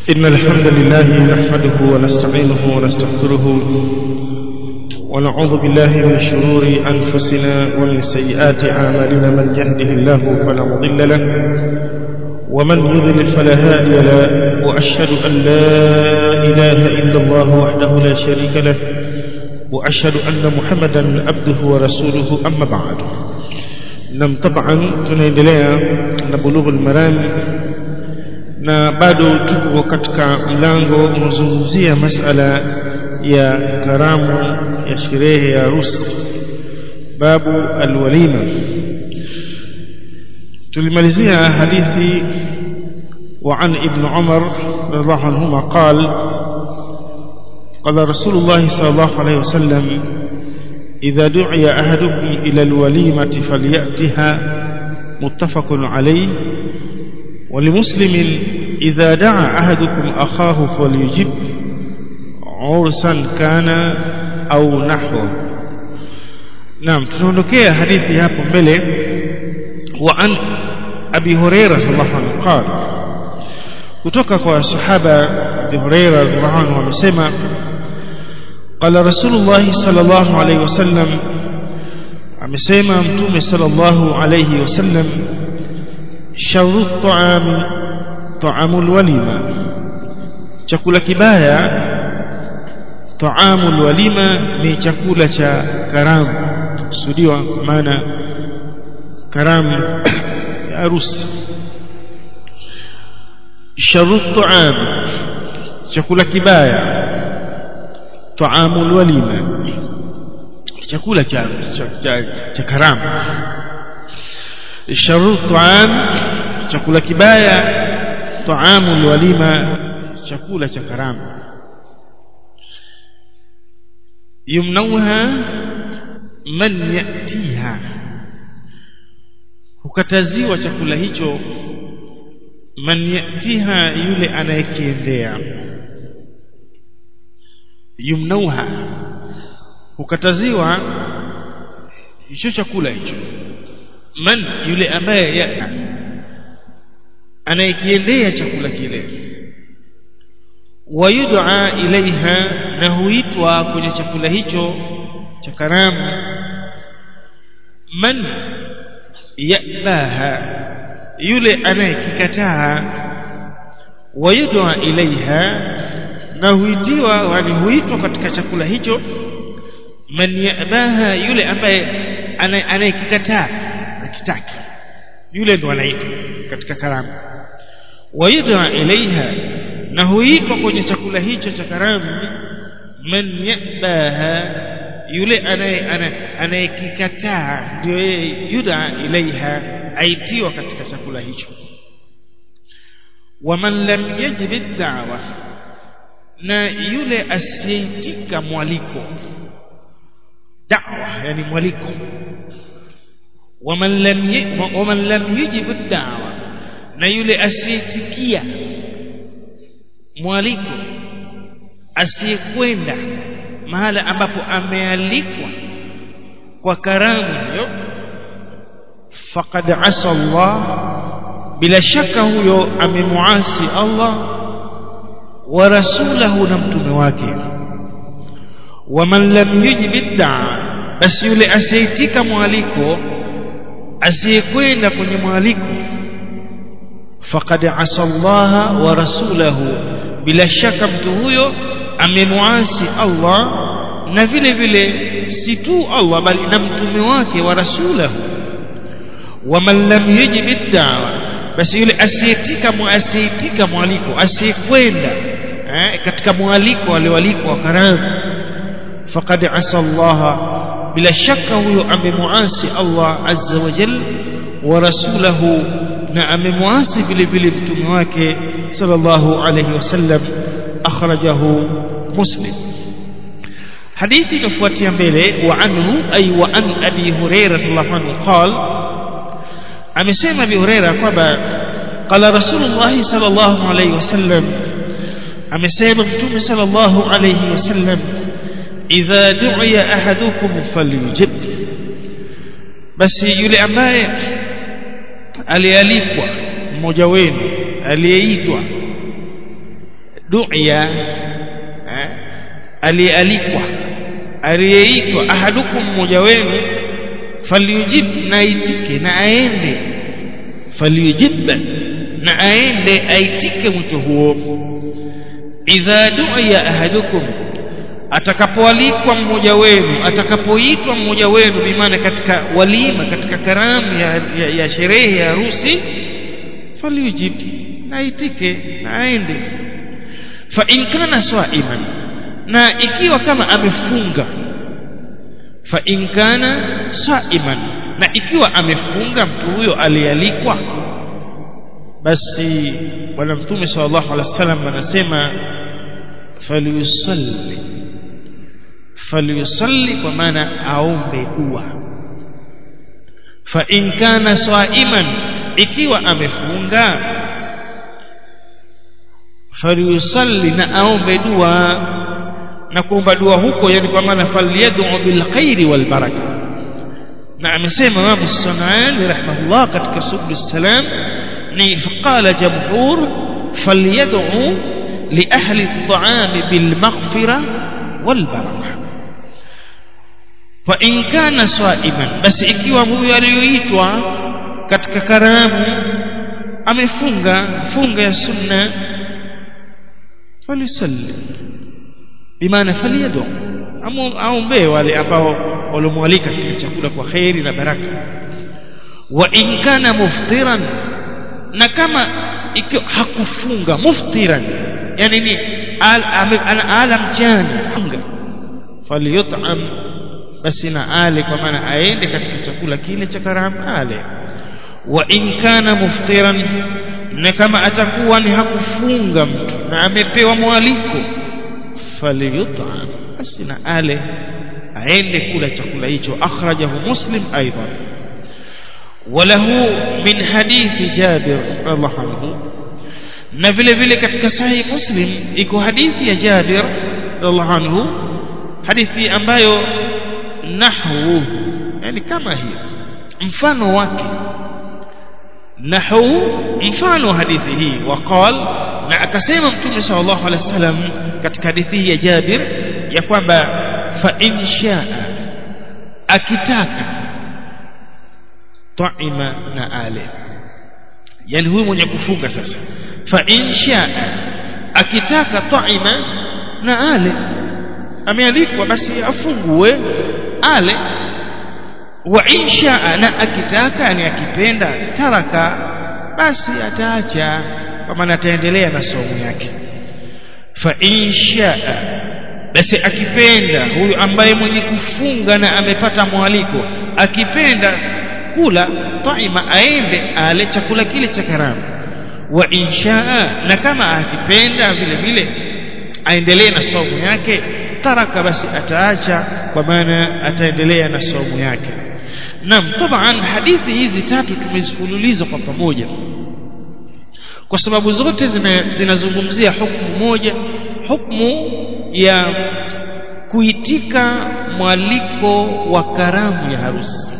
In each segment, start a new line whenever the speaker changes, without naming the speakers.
إن الحمد لله نحمده ونستعينه ونستغفره ونعوذ بالله من شرور أنفسنا ومن سيئات أعمالنا من يهده الله فلا مضل له ومن يضلل فلا هادي له وأشهد أن لا إله إلا الله وحده لا شريك له وأشهد أن محمدا عبده ورسوله أما بعد نم طبعا tunaendelea na bulughul maram na bado tuko katika mlango unazungumzia masala ya karamu ya sherehe ya harusi babu alwalima tulimalizia hadithi وعن ابن عمر رضي الله عنهما قال قال رسول الله صلى الله عليه وسلم إذا دعي أحدكم إلى الوليمة فليأتها متفق عليه ولمسلم إذا دعا أحدكم أخاه فليجب عرسا كان أو نحوه نعم تنونكي حديثي هابو ملي وعن أبي هريرة رضي الله عنه قال kutoka kwa sahaba Abi Huraira radhiallahu anhu amesema qala Rasulullah sallallahu alayhi wasallam amesema mtume sallallahu alayhi wasallam sharu ta'ami ta'amul walima chakula kibaya ta'amul walima ni chakula cha karamu kusudiwa maana karamu ya harusi sharu ta'am chakula kibaya ta'amul walima chakula cha cha, cha, cha karamu sharu ta'am chakula kibaya ta'amul walima chakula cha karamu yumnauha man yatiha hukataziwa chakula hicho man yatiha yule anayekiendea yumnauha hukataziwa hicho chakula hicho man yule ambaye ya anayekiendea chakula kile wayud'a ilaiha na huitwa kwenye chakula hicho cha karamu man yabaha yule anayekikataa wayud'a ilaiha na huitiwa yani huitwa katika chakula hicho man yabaha yule ambaye anayekikataa akitaki yule ndo anaitwa katika karamu wayud'a ilaiha na huitwa kwenye chakula hicho cha karamu man yabaha yule anayekikataa ndio yeye yuda ilaiha aitiwa katika chakula hicho waman lam yajib ad-da'wa na yule asiyeitika mwaliko da'wa yani mwaliko waman lam waman lam yajib ad-da'wa na yule asiyeitikia mwaliko asiyekwenda mahala ambapo amealikwa kwa karamu hiyo faqad asa Allah bila shaka huyo amemuasi Allah wa rasulahu na mtume wake waman lam yujib bid'a basi yule asiyeitika mwaliko asiyekwenda kwenye mwaliko faqad asa Allah wa rasulahu bila shaka mtu huyo amemuasi Allah na vile vile si tu Allah bali na mtume wake wa rasulahu waman lam yujib ad-da'wa basi yule asiyetika muasiyetika mwaliko asiyekwenda eh, katika mwaliko alioalikwa karamu faqad asa Allah bila shaka huyo amemuasi Allah azza wa jalla wa rasulahu na amemuasi vile vile mtume wake sallallahu alayhi wasallam akhrajahu muslim hadithi inafuatia mbele wa anhu ay wa an abi hurairah radhiallahu anhu qala amesema abi hurairah kwamba qala rasulullah sallallahu alayhi wasallam amesema mtume sallallahu alayhi wasallam idha du'iya ahadukum falyujib basi yule ambaye alialikwa mmoja wenu aliyeitwa du'ya eh, aliyealikwa aliyeitwa ahadukum mmoja wenu falyujib na aitike na aende falyujib na aende aitike mwito huo idha du'iya ahadukum atakapoalikwa mmoja wenu atakapoitwa mmoja wenu bimaana katika walima katika karamu ya, ya, ya sherehe ya harusi falyujib na aitike na aende fa in kana swa'iman na ikiwa kama amefunga fa in kana saiman na ikiwa amefunga mtu huyo alialikwa basi bwana mtume sallallahu alaihi wasallam anasema falyusalli falyusalli kwa maana aombe dua fa in kana saiman ikiwa amefunga falyusalli na aombe dua na kuomba dua huko yani kwa maana falyad'u bil khairi wal baraka na amesema Imam As-Sunani rahimahullah katika subul salam ni faqala jamhur falyad'u li ahli at-ta'am bil maghfira wal baraka fa in kana sa'iman basi ikiwa huyo aliyoitwa katika karamu amefunga funga ya sunna falisalli bimaana faliyadu aombee wale ambao walomwalika katika chakula kwa kheri na baraka wa in kana muftiran na kama ikiwa hakufunga muftiran yani ni ana ala mchana funga falyut'am basi na ale kwa maana aende katika chakula kile cha karamu ale wa in kana muftiran na kama atakuwa ni hakufunga mtu na amepewa mwaliko falyut'am basi na ale aende kula chakula hicho akhrajahu muslim aidan وله من حديث جابر رضي الله عنه na vile vile katika sahih muslim iko hadithi ya Jabir radhiallahu anhu hadithi ambayo nahwu yani kama hiyo mfano wake nahwu mfano hadithi hii waqal na akasema mtume sallallahu alaihi wasallam katika hadithi hii ya Jabir ya kwamba fa in shaa akitaka taima na ale yani huyu mwenye kufunga sasa fa in shaa akitaka taima na ale amealikwa basi afungue ale wa in shaa na akitaka yani akipenda taraka basi ataacha kwa maana ataendelea na somo yake fa in shaa basi akipenda huyu ambaye mwenye kufunga na amepata mwaliko akipenda kula taima aende ale chakula kile cha karamu wa inshaa na kama akipenda vile vile aendelee na somo yake taraka basi ataacha kwa maana ataendelea na somo yake naam taban hadithi hizi tatu tumezifululiza kwa pamoja kwa sababu zote zinazungumzia hukumu moja hukumu ya kuitika mwaliko wa karamu ya harusi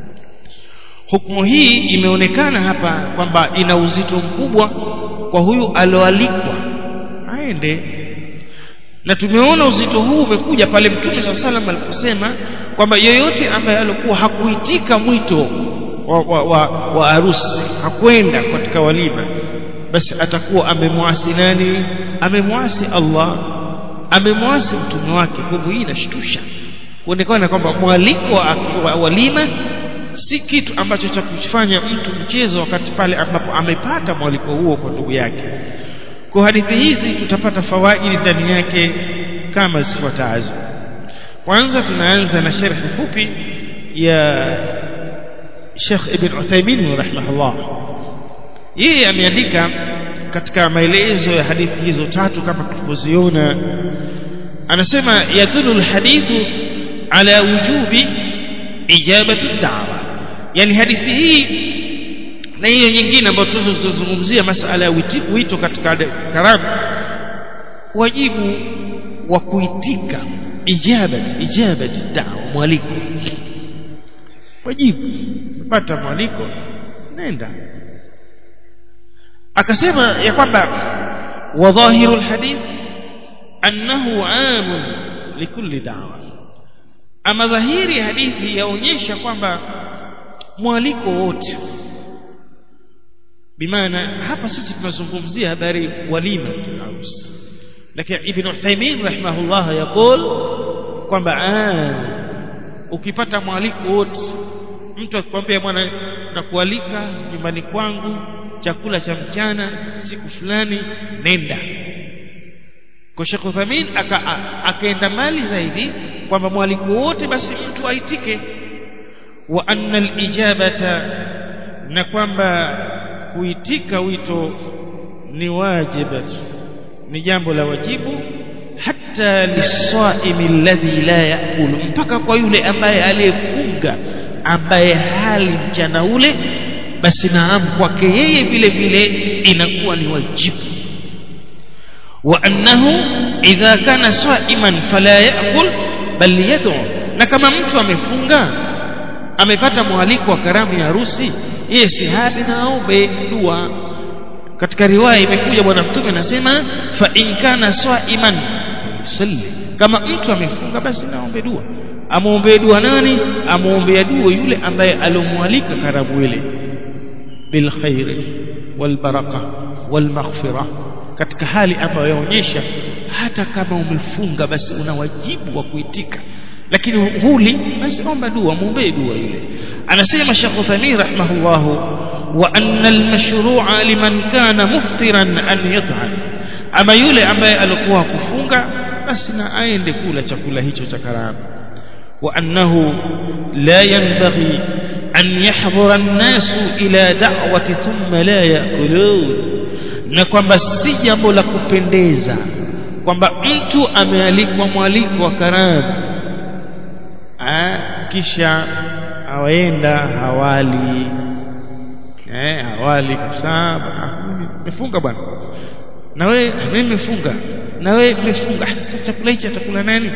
hukumu hii imeonekana hapa kwamba ina uzito mkubwa kwa huyu aloalikwa aende na tumeona uzito huu umekuja pale mtume saa salam aliposema kwamba yeyote ambaye alikuwa hakuitika mwito wa, wa, wa, wa harusi hakwenda katika walima basi atakuwa amemwasi nani amemwasi Allah amemwasi mtume wake kwa hivyo hii inashtusha kuonekana kwamba mwaliko wa, wa walima si kitu ambacho cha kufanya mtu mchezo wakati pale ambapo amepata mwaliko huo kwa ndugu yake kwa hadithi hizi tutapata fawaidi ndani yake kama zifuatazo kwanza tunaanza na sharhi fupi ya Sheikh Ibn Uthaymeen rahimahullah yeye ameandika katika maelezo ya hadithi hizo tatu kama tulivyoziona anasema yadullu alhadithu ala wujubi ijabati da'wa yani hadithi hii na hiyo nyingine ambayo tuzozungumzia masala ya wito katika karamu wajibu wa kuitika ijabat ijabat da'wa mwaliko wajibu pata mwaliko nenda akasema ya kwamba وظاهر الحديث أنه عام لكل دعوة أما ظهير حديث yaonyesha kwamba mwaliko wote bimaana hapa sisi tunazungumzia habari walima harusi lakini ibn Uthaymeen rahimahullah yakul kwamba ukipata mwaliko wote mtu akikwambia bwana nakualika nyumbani kwangu chakula cha mchana siku fulani nenda kwa Sheikh Uthamin akaenda mali zaidi kwamba mwaliko wote basi mtu aitike wa anna alijabata na kwamba kuitika wito ni wajibat ni jambo la wajibu hata lisaimi alladhi la yakulu mpaka kwa yule ambaye aliyefunga ambaye hali mchana ule basi naam kwake yeye vile vile inakuwa ni wajibu wa annahu idha kana saiman fala yakul bal yad'u na kama mtu amefunga amepata mwaliko wa karamu ya harusi yeye si hasi na aombe dua katika riwaya imekuja bwana mtume anasema fa in kana saiman salli kama mtu amefunga basi naombe dua amuombee dua nani amuombea dua yule ambaye alomwalika karamu ile bil khairi wal baraka wal maghfira katika hali ambayo yaonyesha hata kama umefunga basi una wajibu wa kuitika lakini huli basi omba dua muombee dua yule anasema Sheikh Uthaymeen rahimahullah wa anna al-mashru'a liman kana muftiran an yat'am ama yule ambaye alikuwa kufunga basi na aende kula chakula hicho cha karamu wa annahu la yanbaghi an yahdhura an-nasu ila da'wati thumma la ya'kulun na kwamba si jambo la kupendeza kwamba mtu amealikwa mwaliko wa karamu kisha awaenda hawali eh hawali kabisa nimefunga bwana na wewe mimi nimefunga na wewe nimefunga sasa chakula hichi atakula nani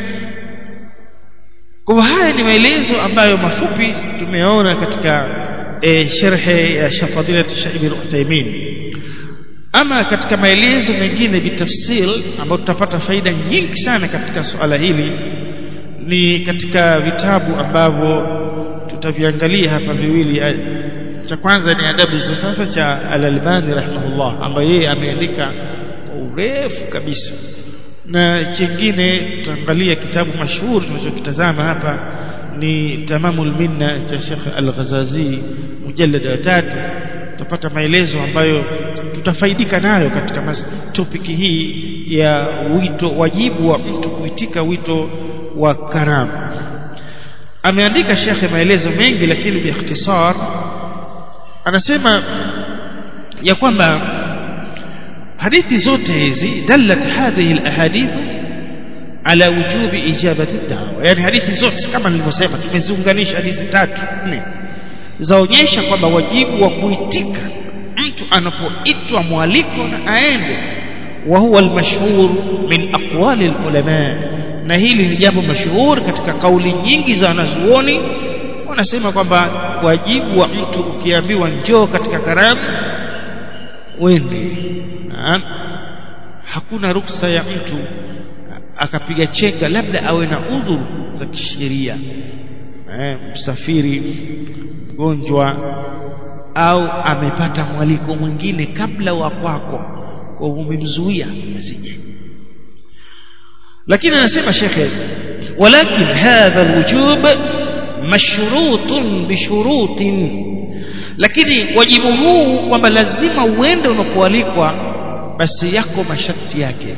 kwa haya ni maelezo ambayo mafupi tumeona katika e, sharhe ya Shafadilat Shaib al-Uthaymeen ama katika maelezo mengine bitafsil ambayo tutapata faida nyingi sana katika suala hili ni katika vitabu ambavyo tutaviangalia hapa viwili cha kwanza ni adabu zifafa cha al-Albani rahimahullah ambaye yeye ameandika kwa urefu kabisa na chingine tutaangalia kitabu mashuhuri tunachokitazama hapa ni tamamul minna cha Sheikh Al-Ghazazi mujallad wa tatu tutapata maelezo ambayo tutafaidika nayo katika topiki hii ya wito wajibu wa mtu kuitika wito wa karamu ameandika shekhe maelezo mengi lakini biikhtisar anasema ya kwamba hadithi zote hizi dallat hadhihi alahadith ala wujubi ijabati ad-da'wa yani hadithi zote kama nilivyosema tumeziunganisha hadithi tatu nne zaonyesha kwamba wajibu wa kuitika mtu anapoitwa mwaliko na aende wa huwa almashhur min aqwali alulama na hili ni jambo mashuhuri katika kauli nyingi za wanazuoni wanasema kwamba wajibu wa mtu ukiambiwa njoo katika karamu wende hakuna ruksa ya mtu akapiga chenga labda awe na udhuru za kisheria eh, msafiri mgonjwa au amepata mwaliko mwingine kabla wa kwako kwa umemzuia asije lakini anasema shekhe walakin hadha alwujub mashrutun bishurutin lakini wajibu huu kwamba lazima uende unapoalikwa basi yako masharti yake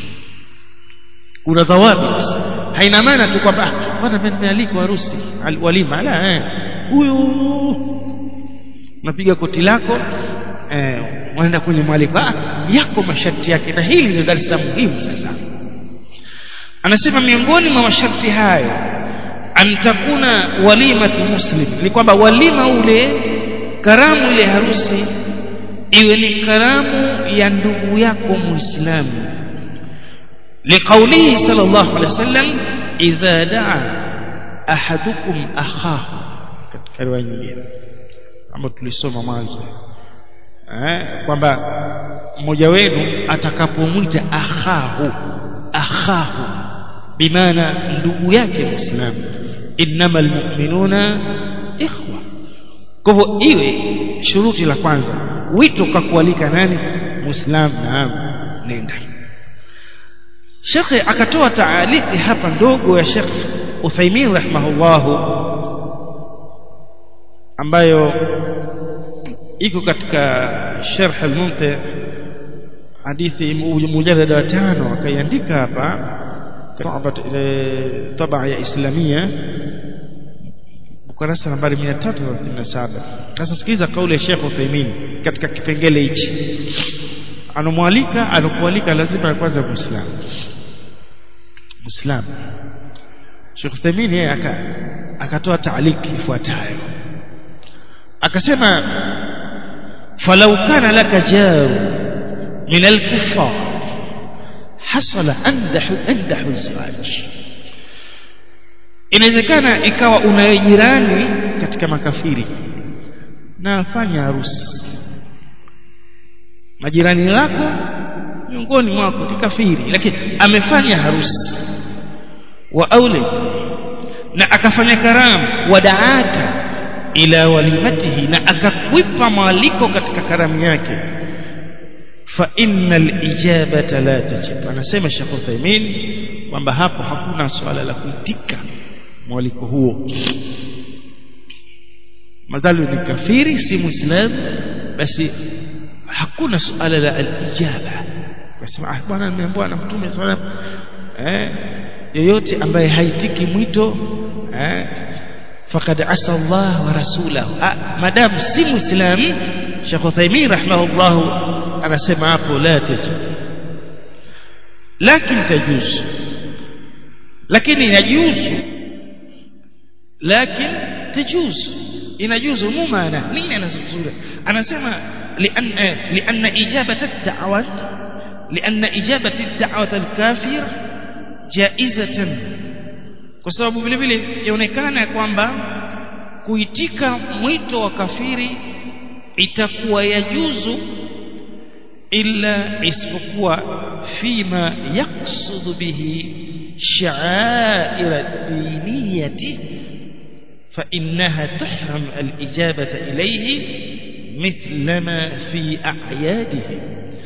kuna dhawabi haina maana tu kwamba bwana mimi nimealikwa harusi walima la eh huyu unapiga koti lako eh unaenda kwenye mwaliko ah yako masharti yake na hili ndio darasa muhimu sasa anasema miongoni mwa masharti hayo antakuna walimatu muslim ni kwamba walima ule karamu ile harusi iwe ni karamu ya ndugu yako muislamu liqaulihi sallallahu alaihi wasallam idha daa ahadukum akhahu katika riwaya nyingine ambayo tulisoma mwanzo eh, kwamba mmoja wenu atakapomwita akhahu akhahu bimaana ndugu yake muislamu innamal mu'minuna ikhwa kwa hivyo iwe shuruti la kwanza wito kakualika nani muislamu naam nenda shekhe akatoa taaliki hapa ndogo ya Sheikh Uthaymeen rahimahullahu ambayo iko katika sharh al-mumti hadithi mujarrada wa tano akaiandika hapa tabaa ya islamia ukurasa nambari 337 sasa sikiliza kauli ya Sheikh Uthaymeen katika kipengele hichi anomwalika alokualika lazima kwanza muislamu muislamu Sheikh Uthaymeen yeye akatoa taaliki ifuatayo akasema falau kana laka jaru min al-kuffar hasala andahu andahu zawaj inawezekana ikawa una jirani katika makafiri na afanya harusi majirani lako miongoni mwako ni kafiri lakini amefanya harusi wa aule na akafanya karamu wadaaka ila walimatihi na akakwipa mwaliko katika karamu yake fa innal ijabata la tajib anasema Sheikh Uthaymeen kwamba hapo hakuna swala la kuitika mwaliko huo madhalu ni kafiri si muislamu basi hakuna suala la al-ijaba kasema ah bwana nimeambiwa na mtume sallallahu eh yoyote ambaye haitiki mwito eh faqad asa Allah wa rasulahu ah, madam si muislam Sheikh Uthaymeen rahimahullah anasema hapo la tajid lakini tajuz lakini yajuzu lakini tajuz inajuzu mumana nini anazungumza anasema لأن لأن إجابة الدعوة لأن إجابة الدعوة الكافر جائزة kwa sababu vile vile yaonekana kwamba kuitika mwito wa kafiri itakuwa yajuzu illa isipokuwa fima yaqsudu bihi sha'air ad-diniyati fa innaha tuhram al-ijabata ilayhi mithlama fi a'yadihi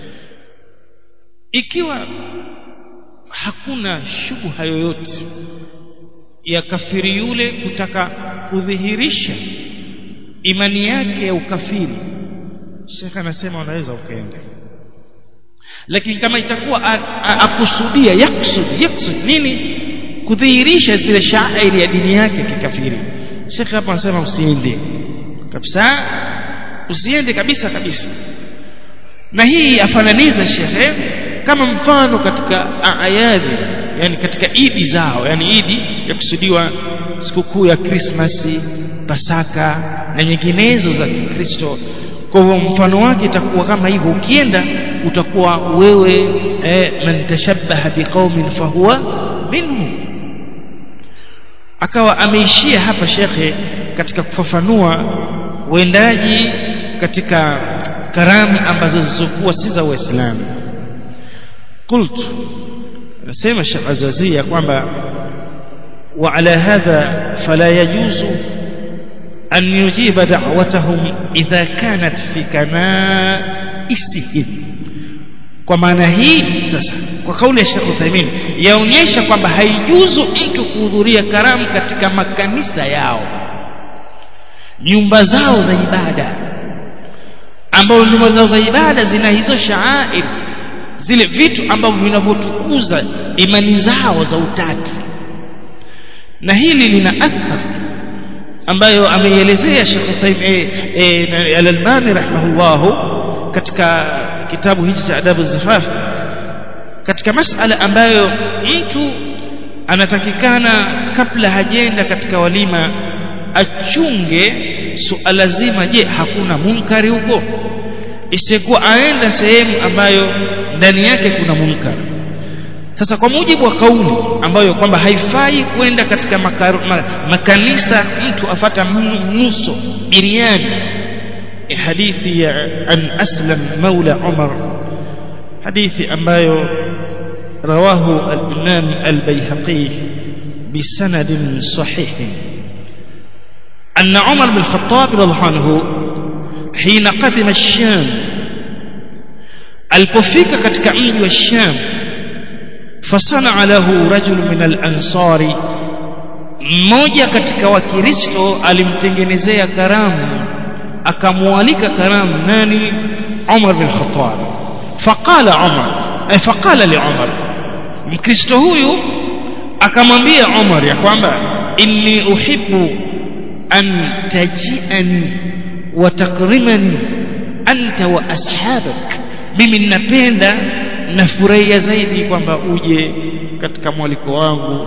ikiwa hakuna shubha yoyote ya kafiri yule kutaka kudhihirisha imani yake ya ukafiri Sheikh anasema unaweza ukaenda lakini kama itakuwa akusudia yaksud yaksud nini kudhihirisha zile shairi ya dini yake kikafiri Sheikh hapa anasema usiende kabisa usiende kabisa kabisa na hii afananiza Sheikh kama mfano katika ayadi yani katika idi zao yani idi yakusudiwa sikukuu ya Krismasi Pasaka na nyinginezo za Kikristo kwa hivyo mfano wake itakuwa kama hivyo ukienda utakuwa wewe eh, man tashabbaha biqaumin fahuwa minhum akawa ameishia hapa shekhe katika kufafanua uendaji katika karamu ambazo zilizokuwa si za Uislamu qultu anasema Sheikh Azazi ya kwamba wa ala hadha fala yajuzu an yujiba da'watahum idha kanat fi kanaisihim kwa maana hii sasa kwa kauli ya Sheikh Uthaymeen yaonyesha kwamba haijuzu mtu kuhudhuria karamu katika makanisa yao nyumba zao za ibada ambao nyumba zao za ibada zina hizo shaair zile vitu ambavyo vinavyotukuza imani zao za utatu na hili lina athari ambayo ameielezea Sheikh Uthaymeen eh, al-Albani rahimahullahu katika kitabu hichi cha adabu zifaf katika masala ambayo mtu anatakikana kabla hajenda katika walima achunge suala zima je hakuna munkari huko isikuwa aenda sehemu ambayo ndani yake kuna munkar sasa kwa mujibu wa kauli ambayo kwamba haifai kwenda katika makar, ma, makanisa mtu afata nuso biriani hadithi ya an aslam maula umar hadithi ambayo rawahu al-imam al-bayhaqi bisanad sahih أن عمر بن الخطاب رضي الله عنه حين قدم الشام alipofika katika mji wa Sham fasana lahu rajul min al-ansari mmoja katika wakristo alimtengenezea karamu akamwalika karamu nani Umar bin Khattab faqala Umar ay faqala li Umar mkristo huyu akamwambia Umar ya kwamba inni uhibbu an taji'ani wa takrimani anta wa ashabak mimi ninapenda nafurahia zaidi kwamba uje katika mwaliko wangu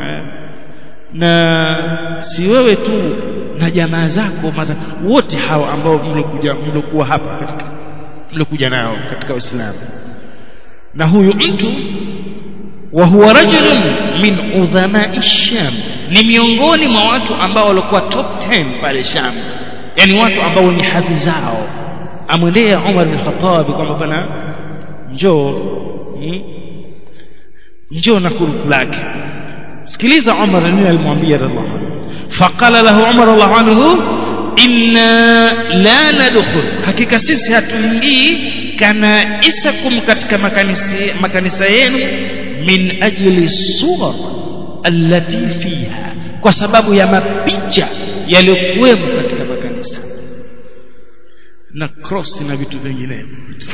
na si wewe tu na jamaa zako mata, wote hawa ambao mlokuja mlokuwa hapa katika mlokuja nao katika Uislamu na huyu mtu wa huwa rajulun min udhamai Sham ni miongoni mwa watu ambao walikuwa top 10 pale Sham yani watu ambao ni hadhi zao amwendea Umar bin Khattab kwamba bwana njoo hmm? njoo na kuruku lake sikiliza Umar nini alimwambia radhiallahu anhu faqala lahu Umar radhiallahu anhu inna la nadkhul hakika sisi hatuingii kana isakum katika makanisa makanisa yenu min ajli suwar allati fiha kwa sababu ya mapicha yaliyokuwemo katika makanisa na cross na vitu vinginevyo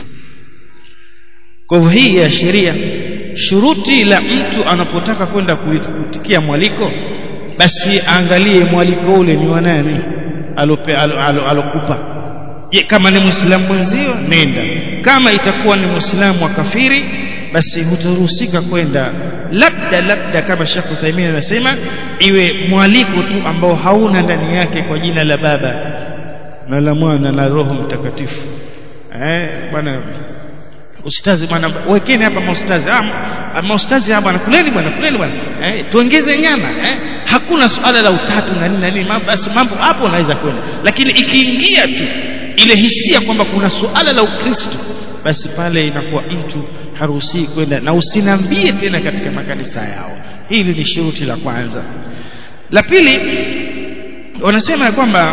kwa hivyo hii ya sheria shuruti la mtu anapotaka kwenda kutikia mwaliko basi aangalie mwaliko ule ni wa nani alope alokupa kama ni muislamu mwenzio nenda kama itakuwa ni muislamu wa kafiri basi hutaruhusika kwenda labda labda kama Sheikh Uthaymeen anasema iwe mwaliko tu ambao hauna ndani yake kwa jina la baba na la mwana na roho mtakatifu eh bwana ustazi bwana wekeni hapa maustazi ah maustazi hapa kuleni bwana kuleni bwana eh tuongeze nyama eh hakuna suala la utatu na nini na nini basi mambo hapo unaweza kwenda lakini ikiingia tu ile hisia kwamba kuna suala la ukristo basi pale inakuwa mtu haruhusi kwenda na usinambie tena katika makanisa yao hili ni shuruti la kwanza la pili wanasema ya kwamba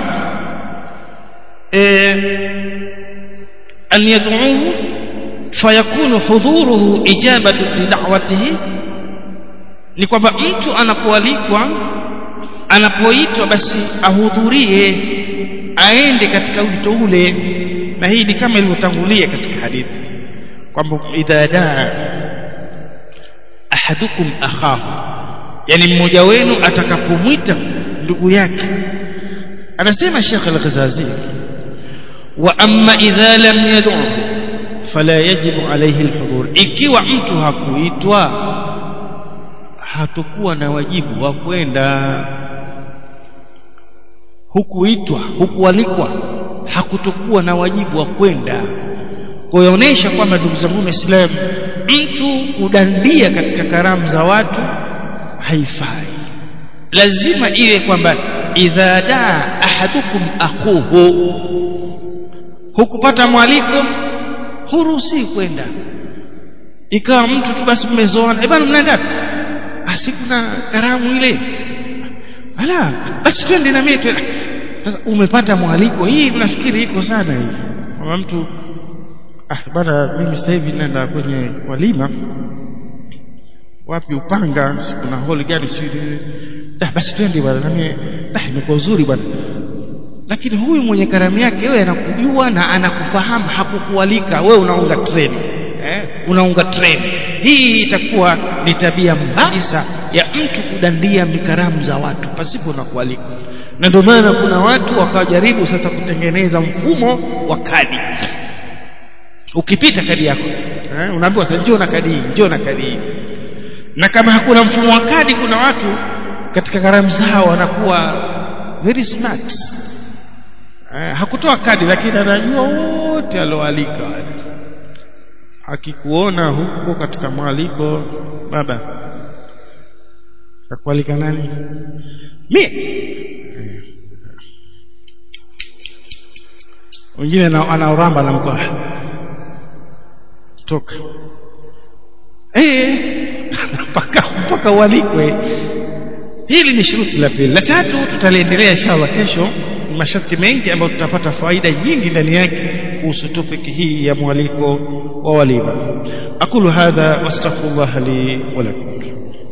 أن يدعوه فيكون حضوره إجابة لدعوته ni kwamba mtu anapoalikwa anapoitwa basi ahudhurie aende katika wito ule na hii ni kama ilivyotangulia katika hadithi kwamba idha daa ahadukum akhahu yani mmoja wenu atakapomwita ndugu yake anasema Sheikh Al-Ghazazi wa amma idha lam yad'u fala yajibu alayhi al-hudhur ikiwa mtu hakuitwa hatakuwa na wajibu wa kwenda hukuitwa hukualikwa hakutokuwa na wajibu wa kwenda kuonyesha kwamba ndugu zangu waislamu mtu kudandia katika karamu za watu haifai lazima iwe kwamba idha daa ahadukum akhuhu hukupata mwaliko huruhusi kwenda ikawa mtu tu basi mmezoana eh bana mnaenda asi kuna karamu ile ala basi twende na mimi sasa umepata mwaliko hii nafikiri iko sana hii kama mtu ah bana mimi sasa hivi naenda kwenye walima wapi upanga kuna holi gani si ah basi twende bwana na mimi ah imekuwa uzuri bwana lakini huyu mwenye karamu yake wewe anakujua na anakufahamu hakukualika wewe unaunga treni eh unaunga treni hii itakuwa ni tabia mbaya ya mtu kudandia mikaramu za watu pasipo na kualika na ndio maana kuna watu wakajaribu sasa kutengeneza mfumo wa kadi ukipita kadi yako eh, unaambiwa sasa njoo na kadi hii njoo na kadi hii na kama hakuna mfumo wa kadi kuna watu katika karamu zao wanakuwa very smart eh, hakutoa kadi lakini anajua wote alioalika wale akikuona huko katika mwaliko baba kakualika nani mie wengine anaoramba na mkoa toka eh mpaka mpaka ualikwe hili ni shuruti la pili la tatu tutaliendelea inshallah kesho masharti mengi ambayo tutapata faida nyingi ndani yake kuhusu topic hii ya mwaliko wa walima aqulu hadha wastaghfirullah li wa lakum